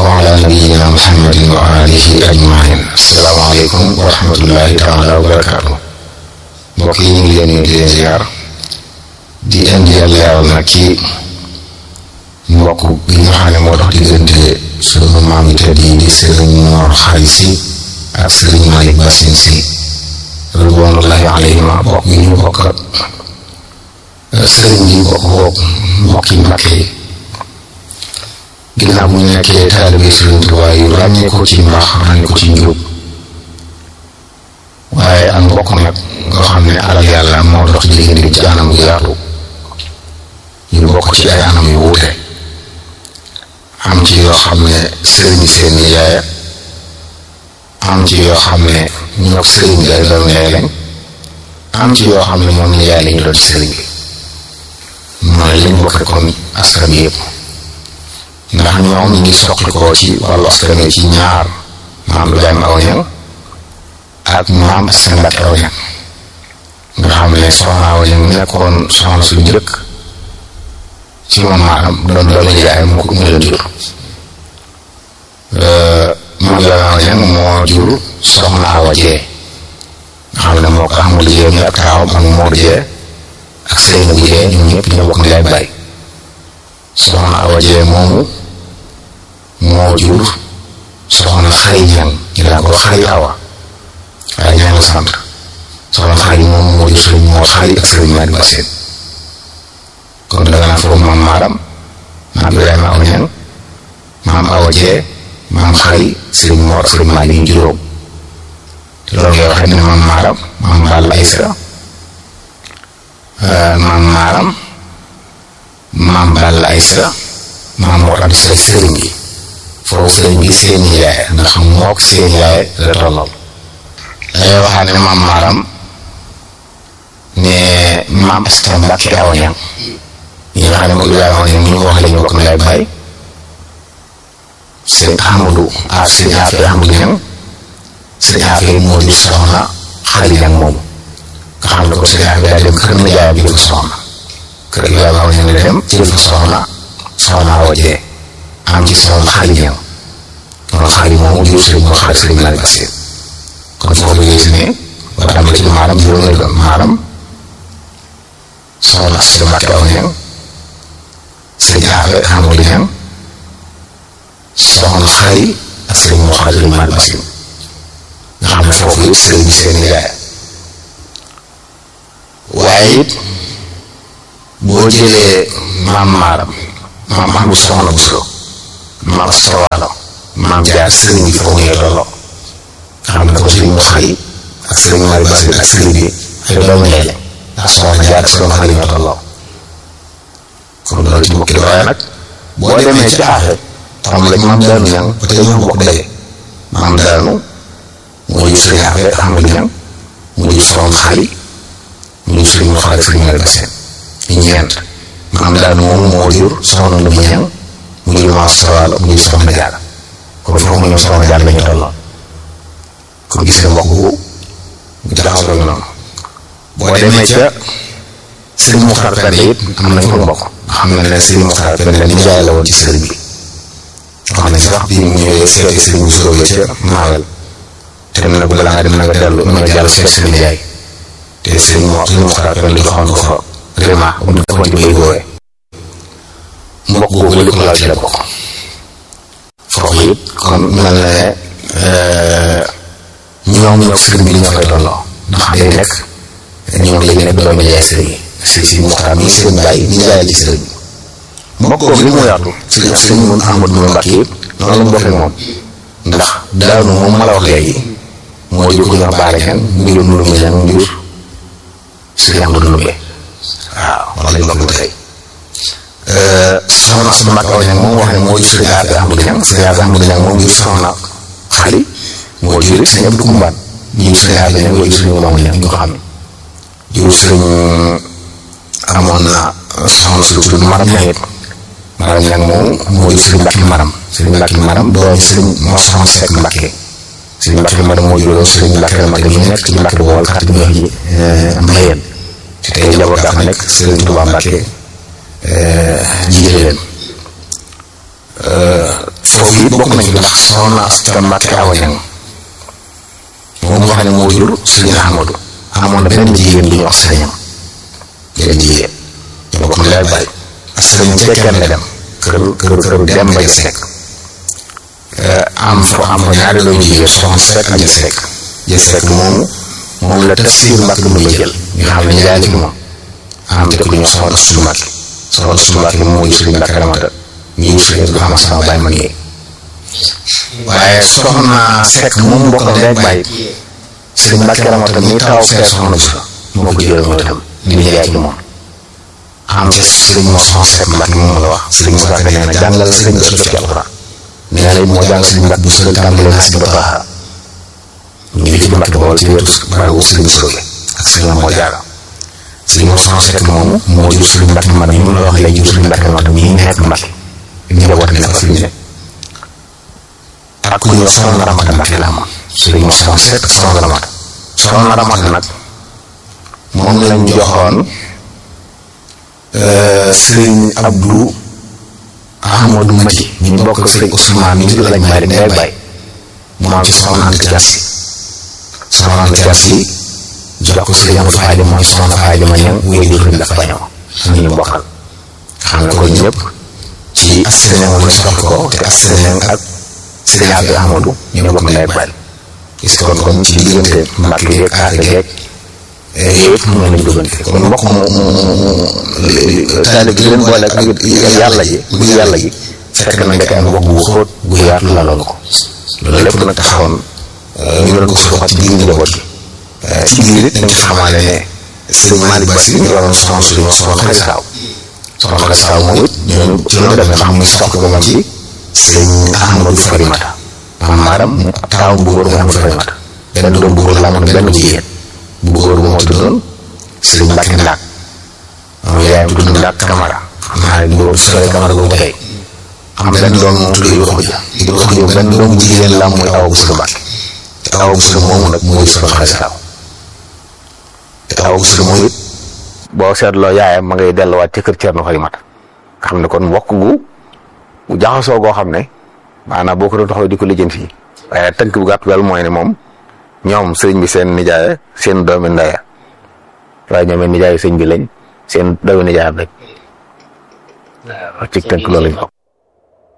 wa ala nabiyyina muhammadin wa alihi ajmain asalaamaaleykum wa rahmatullahi taala wa barakaatu mbokk yi ñu ngi leen di leen ziar di indi leeral nag ci mbokk bi nga xam ne moo dox diggante sunu maam yi tedd yi di sëriñ Mor Xaali Si ak sëriñ Malick Basin Si ridwanullahi alayhima bokk gi ñu bokk ak sëriñ bi bokk bokk mbokki Mbàkke yi ginnaaw bu ñu nekkee taalibe Sëriñ Tuubaa yu ràññee ko ci mbaax ràññee ko ci njub waaye ak mbokk nag nga xam ne alal yàlla moo dox ci diggante ci anam gu yaatu ñu bokk ci ay anam yu wuute am ci yoo xam ne sëriñ seen yaay am ci yoo xam ne ñoo sëriñ bi ay doom yaay lañ am ci yoo xam ne moom ni yaay lañu doon ci sëriñ bi mooy liñ bokk kon askan bi yëpp ndax ñoom ñu ngi soqi koo ci wàllu askan wi ci ñaar maam Ibrahima aw ñang ak maam seen Mbàkke aw ñang nga xam ne soxna aw ñang nekkoon soxna su njëkk ci moom maanaam doon doomu yaay moo ko mu leen jur maam Ibrahima aw ñang moo jur soxna awa jee nga xam ne moo ko amul jee mi ak taawam ak Moodu jee ak seen bu jee ñoom ñëpp ñoo bokk ndey baay soxna awa jee moomu moo jur soxna xari ñang ñu daan ko xari awa waaye ñang la sant soxna xari moom moo jur sëriñ moo xari ak sëriñ Malick Bassène kon danga naan foofu maam maaram maam Ibrahima aw ñang maam awa jee maam xari sëriñ moo ak sëriñ Malick ñu juróom te loolu ngay waxee ne maam maaram maam Balla Aysa maam maaram maam Balla Aysa maam moo tax di sëriñ bi foofu sëriñ bi seen yaay ndax mook seen yaay la tollool dangay waxaat ne maam maaram ne maam Asta Mbàkke aw ñang ñi nga xam ne moom Ibrahima aw ñang ñu ko wax la ñu bokk ndey baay sëriñ Amadou ah sëriñ Afe Amadou ñang sëriñ Afe moo jur soxna xali ñang moomu nga xam ne ko sëriñ Afe daa dem kër na jaay bi jël soxna kër Ibrahima aw ñang dem jël fa soxna soxna awa jee am ci soxna xali ñang kon xali moomu jur sëriñ moo xaar sëriñ Malick Bassène kon foofu gis ne ba tàmbali ci maaram juróom lay doon maaram soxna Asta Mbàkke aw ñang sëriñ Afe Amadou ñang soxna xari ak sëriñ moo xaar sëriñ Malick Bassène nga xam ne foofu it sëriñ bi seen yaay waaye it boo jëlee maam maaram maam Ahmadu soxna Buso maam Astawaalo maam jaar sëriñ bi foofu ngay tolloo nga xam ne ko sëriñ mu xari ak sëriñ Malick Bassène ak sëriñ bi ay doomu ndey lañ ndax soxna jaar ak soxna xari ñoo tolloo kon loolu ci mbokki waaye nag boo demee ci aaxe xam lañ maam daanu ñang ba tey ñoo bokk daje maam daanu moo jur sëriñ Afe Ahmadu ñang mu jur soxna xari mu jur sëriñ mu xari sëriñ Malick Bassène ñu ñeent maam daanu moom moo jur soxna Ndumba ñang mu jur maam Astawaalo mu jur soxna Jaara kon foofu mu ñëw soxna Jaara lañu tolloon kon gis nga mbokk bu jaxasoo la noonu boo demee ca sëriñ Muxtaar Penda it am nañ ko mbokk xam na ne sëriñ Muxtaar Penda ni jaay la woon ci sëriñ bi wax nañ sax bi mu ñëwee seeti sëriñ Bousso la ca Maawel te ne nag balaa nga dem na nga dellu na nga jàll seet sëriñ Njaay te sëriñ mo sëriñ Muxtaar Penda joxoon ko fa vraiment bu ñu defoon ci bay boowee mbokk googu li ko laal ci la bokk foofu it kon mel na ne ñoom ñoo sëriñ bi ñoo koy tolloo ndax day nekk ñoom léegi nekk doomu jaay sëriñ si si Muxtaar mi sëriñ Baay ni jaay ci sëriñ bi mbokk googu li mu yaatu sëriñ sëriñ mun Ahmadu mu Mbàkke yëpp noonu la mu bokkee moom ndax daanu moom ma la wax léegi moo jur ko ñox baale ñan mu jur nuru mi ñan mu jur sëriñ Ahmadu Ndumbe waaw wax lañ bokk ba tey soxna Asta Mbàkke aw ñang moom wax ne moo jur sëriñ Afe Ahmadu ñang sëriñ Afe Ahmadu ñang moom jur soxna xali moo jur it sëriñ Abdu Kumbaan ñu jur sëriñ Afe ñang moo jur sëriñ Maamu ñang ñu ko xam ne jur sëriñ amoon na soxna su tudd maram ñang it maram ñang moom moo jur sëriñ Mbàkke maram sëriñ Mbàkke maram doom sëriñ moo soxna Sekk Mbàkke sëriñ Mbàkke maram moo juróom sëriñ Mbàkke Mbàkke ñu nekk ci Mbàkke bu wol xarit bu ñuy wax ji mbayeen te tey njaboot daa fa nekk sëriñ Tuubaa Mbàkke jiite leen foofu it bokk nañ fi ndax soxna Asta Mbàkke Awa Ñang moom nga xam ne moo jur Sëriñ Ahmadu amoon na benn jigéen bu ñuy wax sëriñam benn jigéen ñoo bokk leer bàyyi ak sëriñam cekkeen la dem kër kër kër dem ba Sekk am fa am fa ñaari doomu jigéen soxna Sekk ak Sekk jël Sekk moomu moom la Tafsir Mbàkke mu la jël nga xam ne njaay la ci moom am te ku ñu soxna Astu Mbàkke soxna Astu Mbàkke moo jur Sëriñ Mbàkke Ramata ñu ngi sëriñ bi xam sama bàyyi ma nii waaye soxna Sekk moom mbokk rek bàyyi sëriñ Mbàkke Ramata mi taw kër soxna bu sa moo ko jëlee mooy tam di jaay ci moom am ci sëriñ moo soxna Sekk Mbàkke moom la wax sëriñ Moussa Ka nee na jàngal sëriñ bi ci alxuraan nee na it moo jàng sëriñ Mbàkke bu sa tàmbalee na si Bataxa ñu ngi ci Mbàkke Bawol ci wetu barabu sëriñ Soge ak sëriñ moo jaaga sëriñ moo soxna Sekk moomu moo jur sëriñ Mbàkke man mi mu la wax léegi jur sëriñ Mbàkke Ramata mi nekk Mbàkke njaboot nekk fi ñu ne ak ku ñuy wax soxna Ramata Mbàkke la amoon sëriñ moo soxna Sekk soxna Ramata soxna Ramata nag moom lañ joxoon sëriñ Abdou Ahmadou Mati ñu bokk sëriñ Ousmane ñu lañ may rek ndey bay mu am ci soxna Anta Jaas yi soxna Anta Jaas yi jox ko sëriñ Amadou Faye mooy soxna Faye ma ñëw wéy di sëriñ dafa bañoo am ñu bokkal xam ne ko ñëpp ci askan wi soxla ko te askan ak sëriñ Abdou Ahmadou ñoo bokk ndey bay gis kon kon ci diggante Mbàkke yeeg aar yeeg yëpp mën nañ duggante kon mbokk mu taalib gi leen boole ak yàlla ji bu yàlla gi fekk na ndeke am mbokk bu xóot bu yaatu la loolu ko loolu lépp nag taxawoon ñu doon ko suuxat ci biir njaboot gi ci biir it dañ ci xamaale ne sëriñ Malick Bassi ñu waroon soxna suñu soxna Xadi Saaw soxna Xadi Saaw moom it ñooñu ci loolu demee ndax muy soxna ko moom ci sëriñ Ahmadou Farimata maam maaram taaw bu góor mu Ahmadou Farimata benn doom bu góor la amoon benn bu jigéen bu góor bu moo tuddoon Sëriñ Mbàkke Ndaak moom yaayam tudd Ndaak Kamara xam naa ne boobu sore Kamara boobu tey am benn doom moom tudd Ibra Xuja Ibra Xuja benn doom bu jigéen la muy awa bu sëriñ Mbàkke te awa bu sëriñ moomu nag moo soxna Xadi Saaw te awa bu sëriñ moomu it boo seetloo yaayam ma ngay delluwaat ci kër Cerno Farimata xam ne kon mbokk gu bu jaxasoo goo xam ne maanaam boo ko doon taxaw di ko lijjanti fii waaye tënk bu gàtt daal mooy ne moom ñoom sëriñ bi seen nijaay seen doomi ndaya waaye ñoom nijaay sëriñ bi lañ seen doomi nijaay rek ci tënk loolu lañ ko